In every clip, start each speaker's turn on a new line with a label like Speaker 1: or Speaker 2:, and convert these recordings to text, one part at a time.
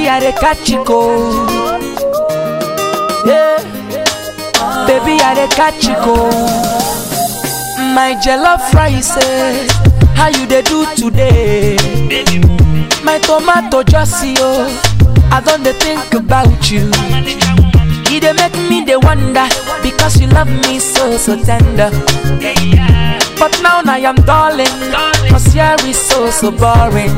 Speaker 1: Baby, I dey catch you cold. Yeah. Baby, I dey catch you cold. My jollof rice, eh, how you dey do today? My tomato just see oh, I don dey think about you. E dey make me dey wonder because you love me so so tender. But now I am darling, cause here is so so boring.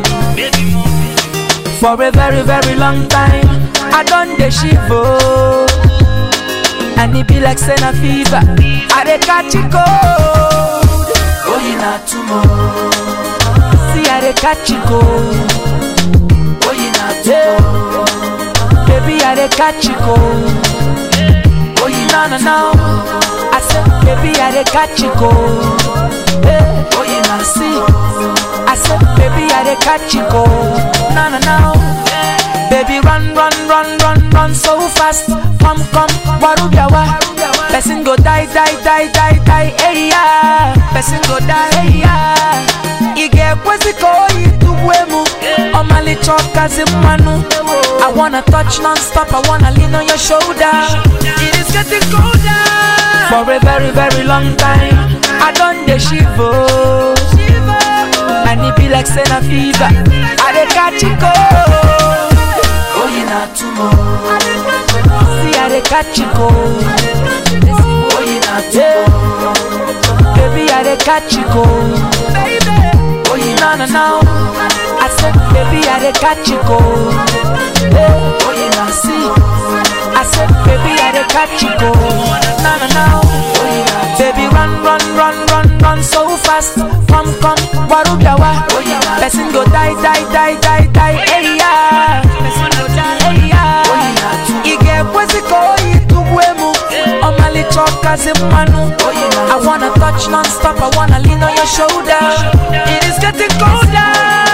Speaker 1: For a very very long time, I don dey shiver. And it be like saying a fever, I dey catch it cold. Oh, you not tomorrow. See, I dey catch it cold. Oh, you not tomorrow. Baby, I dey catch it cold. Oh, you no no no. I said, baby, I dey catch it cold. Hey, oh, you not see. I said, baby, I dey catch it cold. No no no. Baby, run, run, run, run, run so fast. Come, come, warubiawa. Person go die, die, die, die, die, hey yeah. Person go die, hey yeah. Ige kweziko ituwemu. Omali choka zimanu. I wanna touch non-stop, I wanna lean on your shoulder. It is getting colder. For a very, very long time, I done the shiver. And it be like saying a fever. I dey catch it cold. Oh, you not tomorrow. See, I dey catch it cold. Oh, you not tomorrow. Baby, I dey catch it cold. Oh, you no no no. I said, baby, I dey catch it cold. Hey, oh, you not see. I said, baby, I dey catch it cold. No no no. Baby, run, run, run, run, run so fast. Come, come, warubiawa. Person go die, die, die, die, die. Hey yeah. Person go die, hey yeah. Ige kweziko ituwemu. Omali choka zimanu. I wanna touch non-stop. I wanna lean on your shoulder. It is getting colder.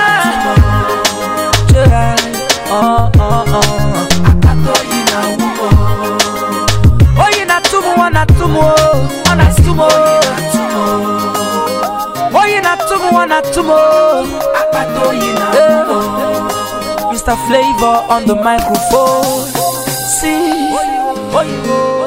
Speaker 1: Yeah. Oh, oh, oh. Oh, you not tumu, wana tumu, wana tumu. Oh, you not tumu, wana tumu. Eh. Mr. Flavor on the microphone. See, oh, you.